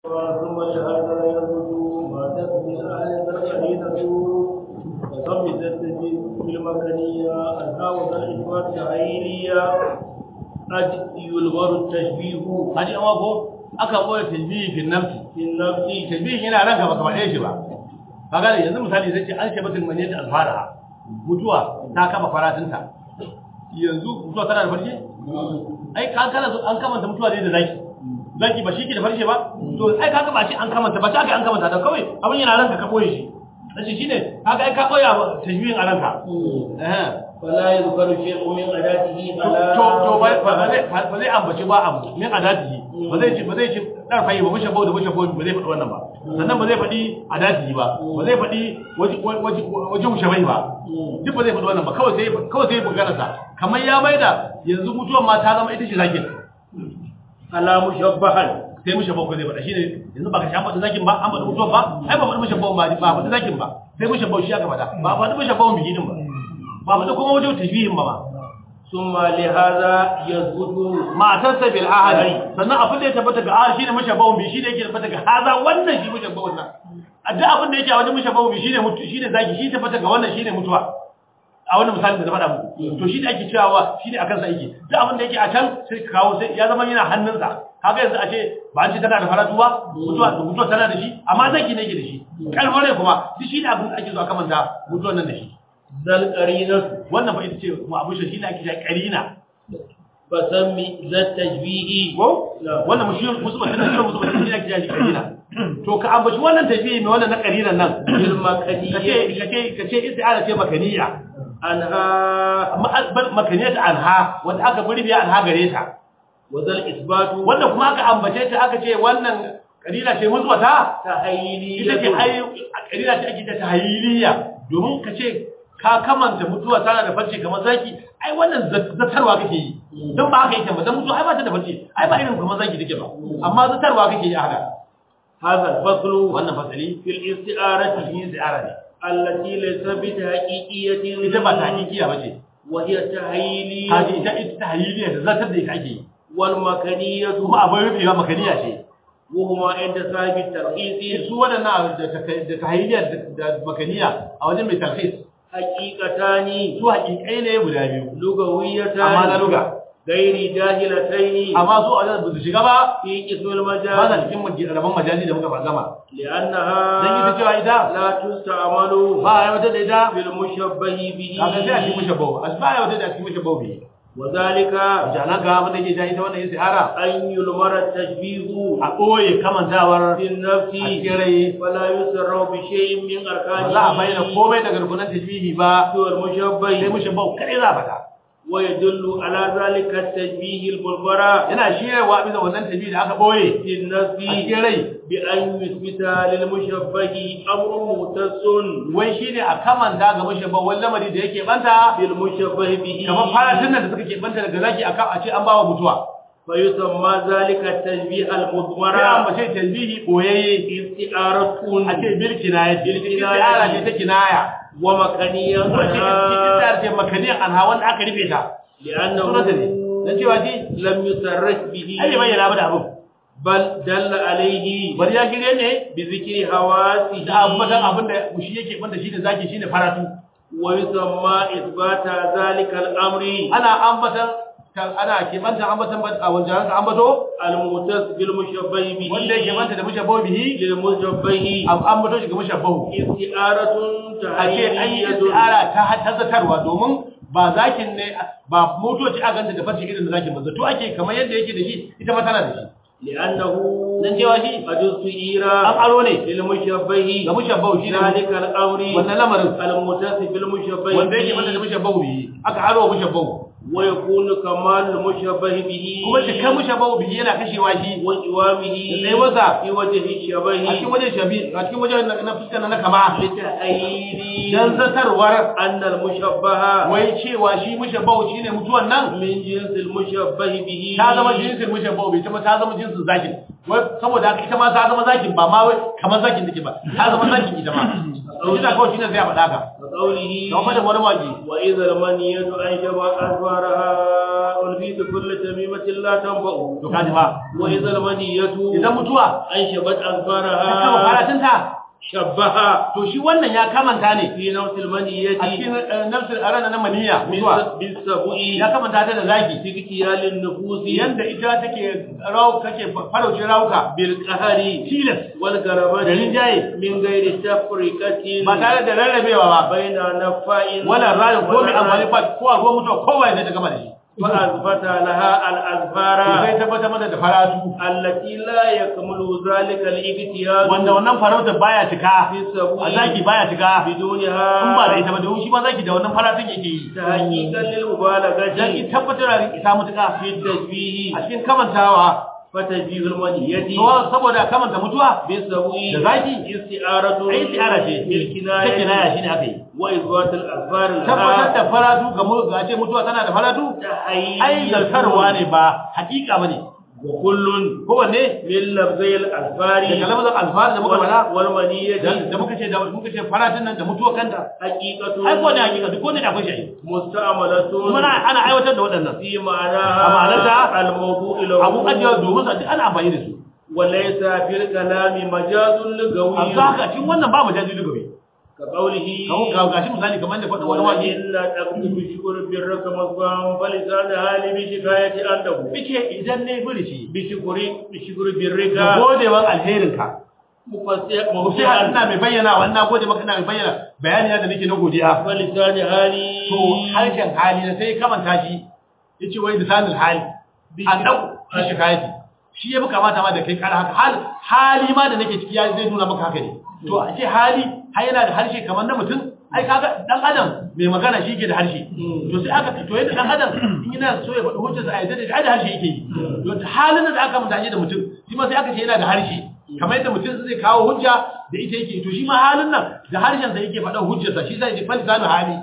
ثم شهادة يثبت ما تثبت أهل القرينة وثبتت بالمكانية الهاوة الإثبات العينية قد يلغر التشبيه haji amma ko aka boye tajbihi fi nafsi في النفس tajbihi yana ranka baka faɗe shi ba kaga da yanzu misali zai ce an ce batul maniyat alfara mutuwa ta kama faratinta yanzu mutuwa tana da farshe ai kan kana so an kamanta mutuwa ne da zaki zaki ba shi ke da farshe ba to ai kaga ba shi an kamanta ba ta kai an kamanta da kawai abin yana ranka ka boye shi dace shine kaga ai ka boye tajbihin a ranka eh فلا يذكر شيء من أداته على to to ba ba zai ba zai ambaci ba abu min adatihi ba zai ce ba zai ce dar fayi ba mushe bau da mushe bau ba zai faɗi wannan ba sannan ba zai faɗi adatihi ba ba zai faɗi waji waji waji mushe bai ba duk ba zai faɗi wannan ba kawai sai kawai sai magana sa kamar ya maida yanzu mutuwar ma ta zama ita ce zakin على مشبها sai mushe bau ko zai faɗa shine yanzu ba ka sha faɗi zakin ba an faɗi mutuwar ba ai ba faɗi mushe bau ba ba faɗi zakin ba sai mushe bau shi aka faɗa ba faɗi mushe bau bigi din ba ba faɗi kuma wajen tashbihin ba ma ثم لهذا يثبت matarsa bil ahadi sannan abin da ya tabbata ga ahadi shine mushabbahun bi shine yake tabbata ga haza wannan shi mushabbahun nan a duk abin da yake a wajen mushabbahun bi shine mutu shine zaki shi tabbata ga wannan shine mutuwa a wannan misalin da na faɗa muku to shi da ake cewa shine akan sa yake duk abin da yake a can sai ka kawo sai ya zama yana hannunsa kaga yanzu a ce ba an ce tana da faratu ba mutuwa mutuwa tana da shi amma zaki ne yake da shi kalmar kuma duk shi ne abin da ake zo a kamanta mutuwan nan da shi ذا القرينة wannan fa ita ce kuma abin shi ne ake cewa karina فسمي ذا التشبيه ko لا. wannan mushiyar musulman da musulman musulman shi ake jaji karina to ka ambaci wannan tafiye mai wannan na karinan nan بالمكانية kace kace kace isti'ala ce makaniya عنها amma bal makaniya ta anha wanda aka burbi anha gare ta وذا الإثبات wanda kuma aka ambace ta aka ce wannan karina ce mutuwata تحيلية ita ce ai karina ce ake ta tahiliya domin kace ka kamanta mutuwa tana da farce kamar zaki ai wannan zatarwa kake yi don ba haka yake ba dan mutuwa ai ba ta da farce ai ba irin kamar zaki take ba amma zatarwa kake yi a haka هذا الفصل wannan fasali في الاستعارة shi ziyara ne التي ليس بتحقيقية ita ba ta hakikiya bace وهي تحيلية kaji ita ita ta hayyiliya da zatar da ita ake yi والمكانية kuma abin rufewa makaniya ce وهما عند صاحب الترخيص su waɗannan da ta da ta hayyiliya da makaniya a wajen mai tarhis حقيقتان su hakikai ne guda biyu amma na لغويتان luga غير جاهلتين amma su a wajen ba su shiga ba في قسم ba za المجاز cikin maj- rabon majazi da muka ba gama لأنها dan ita cewa ita لا تستعمل ba a wata da ita في المشبه به kaga sai a cikin mushabbahu a ba a wata da cikin mushabbahu bi وذلك jalan ga abin da ke ja ita wannan istiara أن يلمر التشبيه a ɓoye kamantawar في النفس a cikin rai فلا يسر بشيء من ba أركانه za a bayyana komai daga rukunan tashbihi ba سوى sai المشبه mushabbahu kadai za a faɗa ويدل على ذلك التشبيه المنبرة yana shirarwa bisa wannan tashbihi da aka ɓoye في a النفس cikin rai بأن يثبت للمشبه أمر مختص wai shine a kamanta ga mushabbahu wani lamari da yake banta بالمشبه به kamar faratin nan da suka ke banta daga zaki aka a ce an bawa mutuwa فيسمى ذلك التشبيه sai an المضمرة bace tashbihi boyayye استعارة a ce bil kinaya bil kinaya. kinaya ce ta kinaya ومكانية wace عنها ta ce makaniyan anha wanda aka rufe ta sunanta ne لأنه dan cewa ji لم يصرح به ai bai bayyana ba da abin بل دل عليه bari ya shirye ne بذكر حواسه da ambatan abin da shi yake banda shi da zaki shine faratu ويسمى إثبات ذلك الأمر ana ambatan kan ana ke banta ambatan ba- a wajen ka ambato المتصل بالمشبه به wanda yake banta da mushabbahu bihi للمشبه am ambato shi ga mushabbahu استعارة a ce an yi تحيلية istiara ta tazatarwa domin ba zakin ne ba motoci a ganta da farce irin da zakin ba zato ake kamar yadda yake da shi ita ma tana da shi لأنه dan cewa shi قد an استعير aro ne للمشبه ga mushabbahu shi ne ذلك الأمر wannan lamarin المتصل بالمشبه wanda yake banta da به mushabbahu bihi aka aro wa mushabbahu ويكون كمال المشبه به kuma cikin mushabbahu bihi yana kashewa shi وجوامه da wasa في وجه a cikin الشبه wajen shabi a cikin wajen na fuskar na kama لتأييد dan zatarwar أن المشبه wai cewa shi mushabbahu shine mutuwan nan من جنس المشبه به ta zama jinsin mushabbahu bai kuma ta zama jinsin zakin wai saboda haka ita ma ta zama zakin ba ma wai kamar zakin take ba ta zama zakin ita ma shi da kawai shine zai faɗa ka وقوله da kuma da wani waje وإذا المنية أنشب أسفارها والفي كل تميمة لا تنفع to kaji fa وإذا المنية idan mutuwa أنشبت ta kama أظفارها faratunta شبها to shi wannan ya kamanta ne في نوت المنية a cikin eh, nafsul arana na maniya mutuwa بالسبع ya kamanta ta da zaki في اغتيال النفوس yanda ita take rawu take farauce rawuka بالقهر tilas da والغربة rinjaye من غير تفرقة ba tare da rarrabewa ba بين نفاء wala rayu ko mai amfani ba ko a ruwan mutuwa ko ba zai ta gama da shi فأثبت لها to الأذفار sai tabbatar mata da faratu التي لا يكمل ذلك الاغتيال wanda wannan farautar baya cika في السبع a zaki baya cika بدونها in ba da ita ba domin shi ba zaki da wannan faratun yake yi تحقيقا dan للمبالغة ki tabbatar da isa mutuka في التشبيه a cikin kamantawa فتشبيه المنية to saboda kamanta mutuwa بالسبع da zaki استعارة ai istiara ce ta بالكناية kinaya shine aka yi وإثبات الأذفار tabbatar لها da faratu ga mu ga ce mutuwa tana da faratu ai تحيي zartarwa ne ba hakika bane وكل kowanne من لفظي الأذفار daga lafazin alfahar da muka faɗa والمنية da da muka ce da muka ce faratun nan da mutuwa kanta حقيقة ai ko ne hakika duk ne da akwai shi مستعملة kuma ana ana aiwatar da waɗannan في أما معناها معناتها الموضوع له abu ajiya domin su duk ana amfani da su وليس في الكلام مجاز a لغوي haka cikin wannan babu jaji lugabe كقوله kawo ga gashi misali kamar da faɗin wani wani وإن تقصد بشكر برك مصباح فلسان حالي بشكاية عنده fice idan ne burici بشكر بشكر da برك godewan alherinka مفسح ko sai har ina مفسحا mai bayyana wa ina gode maka ina mai bayyana bayani na da nake na godiya فلسان حالي to harshen hali na sai kamanta shi yace wai lisanul hali an dau shi shikayati shi ya buka mata ma da kai kara haka hal hali ma da nake ciki ya zai nuna maka haka ne to a ce hali har yana da harshe kamar na mutum ai kaga dan adam mai magana shi ke da harshe to sai aka to yadda dan adam in yana so ya faɗi hujjarsa a yadda da ai da harshe yake yi to halin da aka mutane da mutum shi ma sai aka ce yana da harshe kamar yadda mutum zai kawo hujja da ita yake to shi ma halin nan da harshen sa yake faɗa hujjarsa shi sai ya falsanu hali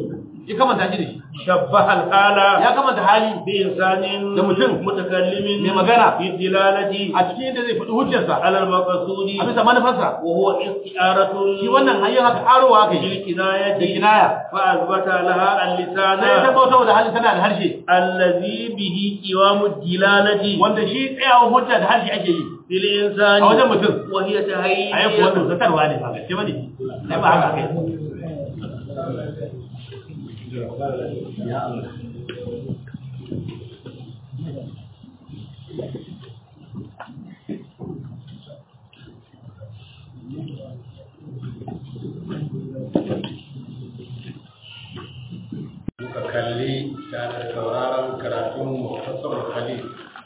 ya kamanta shi da shi شبه الحالة ya kamanta hali بإنسان da mutum متكلم mai magana في الدلالة a cikin yadda zai faɗi hujjarsa على المقصود a bisa manufarsa وهو استعارة shi wannan hanyar haka arowa aka yi da بالكناية kinaya فأثبت لها اللسان sai ta bauta da hali tana da harshe الذي به قوام الدلالة wanda shi tsayawan hujja da harshe ake yi للإنسان a wajen mutum وهي a تهيئ yi kuwa wannan zatarwa ne ba gaske bane sai ba haka kai muka kalli tare da sauraron karatun muhtasar khalil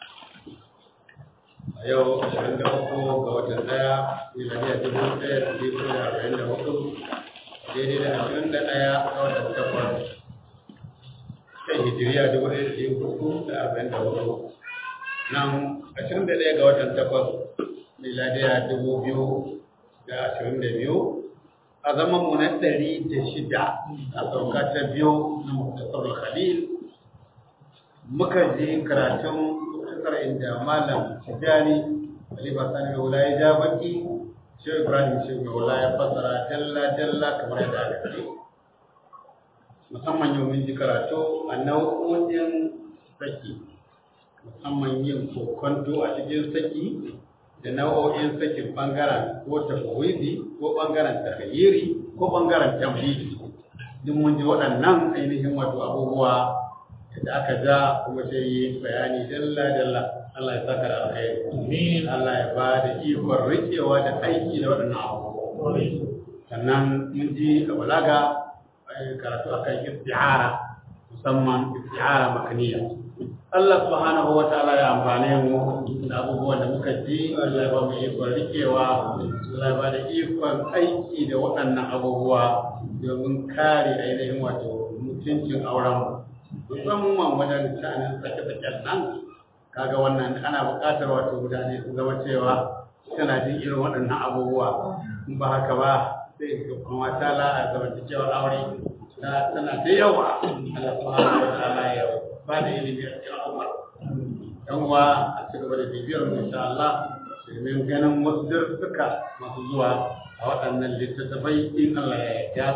a yau 23 ga watan daya miladiya dubu ɗaya da dubu da arba'in da hudu daidai da ashirin da ɗaya ga watan takwas kan hijiriya dubu ɗaya da dubu hudu da arba'in da hudu nan ashirin da ɗaya ga watan takwas miladiya dubu biyu da ashirin da biyu a zaman mu na ɗari da shida a sauka ta biyu na muktasar khalil muka je karatun muktasar inda malam tijani khalifa sani mai wula ya ja baki shehu ibrahim shehu mai wula ya fassara dalla dalla kamar yadda aka ce musamman yau mun ji karatu a nau'o'in saki musamman yin kokonto a cikin saki da nau'o'in sakin bangaren ko tafawidi ko bangaren takhayyiri ko bangaren tamhidi duk mun ji waɗannan ainihin wato abubuwa da aka ja kuma sai yi bayani dalla dalla Allah ya saka da alkhairi Allah ya ba da ikon rikewa da aiki da waɗannan abubuwa sannan mun ji a balaga eh, karatu akan isti'ara musamman isti'ara makaniya Allah subhanahu wa ta'ala ya amfane mu da abubuwan da muka ji Allah ya ba mu ikon rikewa Allah ya ba da ikon aiki da waɗannan abubuwa domin kare ainihin wato mutuncin auren mu musamman wajen sha'anin sake-saken nan kaga wannan ana buƙatar wato mutane su zama cewa suna jin irin waɗannan abubuwa in ba haka ba sai ga kuma ta la'a zamantakewar aure ta tana da yawa Allah subhanahu wa ta'ala ya ba da ilimi a cikin al'umma yan uwa a ci gaba da bibiyar mu insha Allah domin ganin wasu darussuka masu zuwa a waɗannan littattafai in Allah ya yarda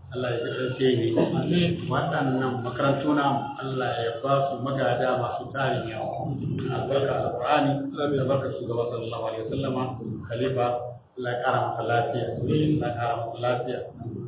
Allah ya kasance ne waɗannan makarantu na Allah ya ba su magada masu tarin yawa albarka alqur'ani albarka shugaba sallallahu alaihi wasallama khalifa Allah ya kara masa lafiya Allah ya kara masa lafiya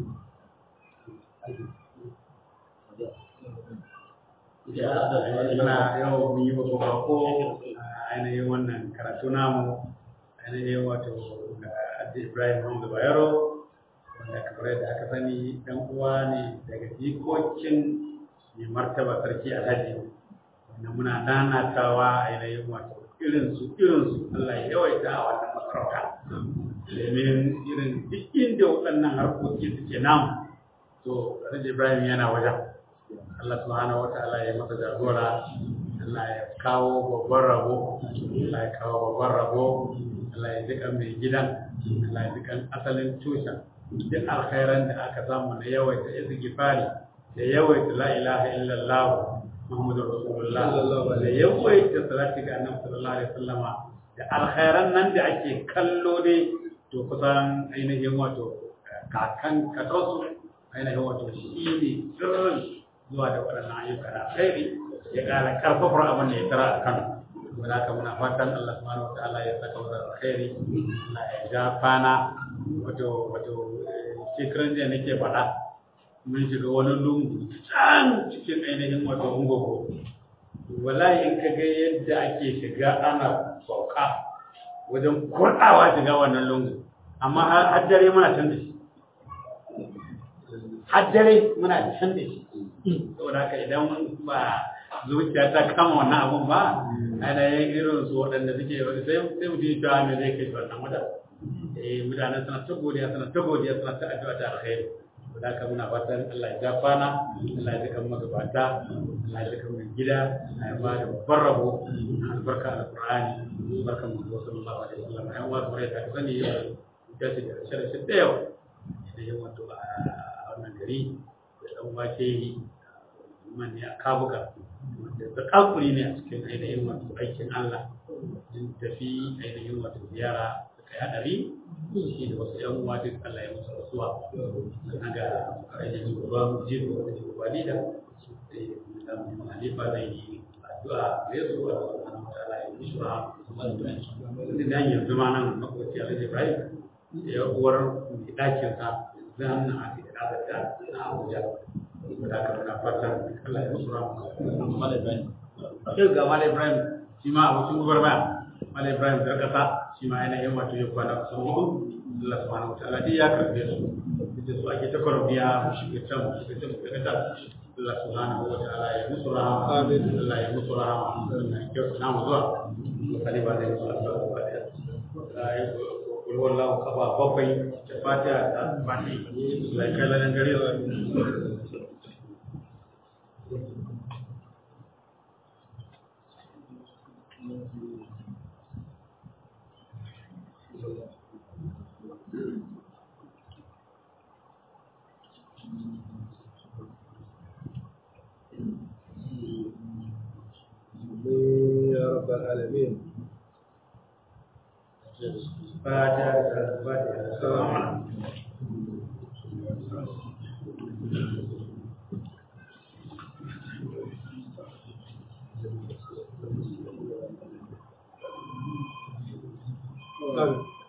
ya na yau mun yi babban bako a ainihin wannan karatu namu ainihin wato Addi Ibrahim Hamza Bayero wanda kamar yadda aka sani dan uwa ne daga jikokin mai martaba sarki alhaji wanda muna nanatawa a yanayin wato irinsu irinsu Allah ya yawaita a wannan masarauta domin irin duk inda waɗannan harkoki suke namu to alhaji Ibrahim yana wajen Allah subhanahu wataala ya masa jagora Allah ya kawo babban rabo Allah ya kawo babban rabo Allah ya jika mai gidan Allah ya jika asalin tushen duk alkhairan da aka samu na yawaita istighfari da yawaita la ilaha illallah Muhammadur Rasulullah da yawaita salati ga Annabi sallallahu alaihi wasallama da alkhairan nan da ake kallo dai to kusan ainihin wato kakan kakansu ainihin wato shi ne sirrin zuwa da waɗannan ayyuka na alkhairi ya ƙara karfafar abin da ya tara a kan wanda haka muna fatan Allah subhanahu wa ta'ala ya saka wa alkhairi Allah ya ja fana wato wato shekaran jiya nake faɗa mun shiga wani lungu can cikin ainihin wato ungogo wallahi in ka ga yadda ake shiga ana sauka wajen kurɗawa shiga wannan lungu amma har dare muna can da shi har dare muna can da shi saboda haka idan ba zuciya ta kama wannan abun ba ainihin irin su waɗanda suke sai sai mutum ya cewa me zai kai shi wannan wajen eh mutane suna ta godiya suna ta godiya suna ta addu'a ta alkhairi da haka muna fatan Allah ya ja kwana Allah ya jika magabata Allah ya jika mai gida Allah ya ba da babban rabo albarka alqur'ani albarka mu sallallahu alaihi wasallam ai wa bare ta sani yau ya ce da shirye da yau da yawa to a wannan gari da dan wace yi man ya kabuka wanda ta kakuri ne a cikin ainihin wato aikin Allah din tafi ainihin wato ziyara kai hadari shi da wasu yan uwa duk Allah ya musu rasuwa sannan ga ainihin babban jigo da jigo walida da mu halifa zai yi addu'a da yasu a subhanahu wa ta'ala ya musu rahama wanda da yanzu ma nan makoci Alhaji Ibrahim ya uwar mai dakin sa zan na ake da da na Abuja da aka muna fatan Allah ya musu rahama Malam Ibrahim sai ga Malam Ibrahim shi ma abokin gubarmaya Malam Ibrahim da kasa shi ma yana yin wato ya kwana kusan hudu Allah subhanahu wataala dai ya karbe su da su ake ta kwarbiya mu shiga can mu shiga can mu shiga can Allah subhanahu wataala ya musu rahama amin Allah ya musu rahama Allah ya kyautu na mu zuwa kali ba da yi Allah subhanahu wataala ya kul wallahu kafa bakwai da fatiha da fati Allah ya kai lalan gare su يا رب العالمين فاتحة الفاتحة السلام عليكم آمين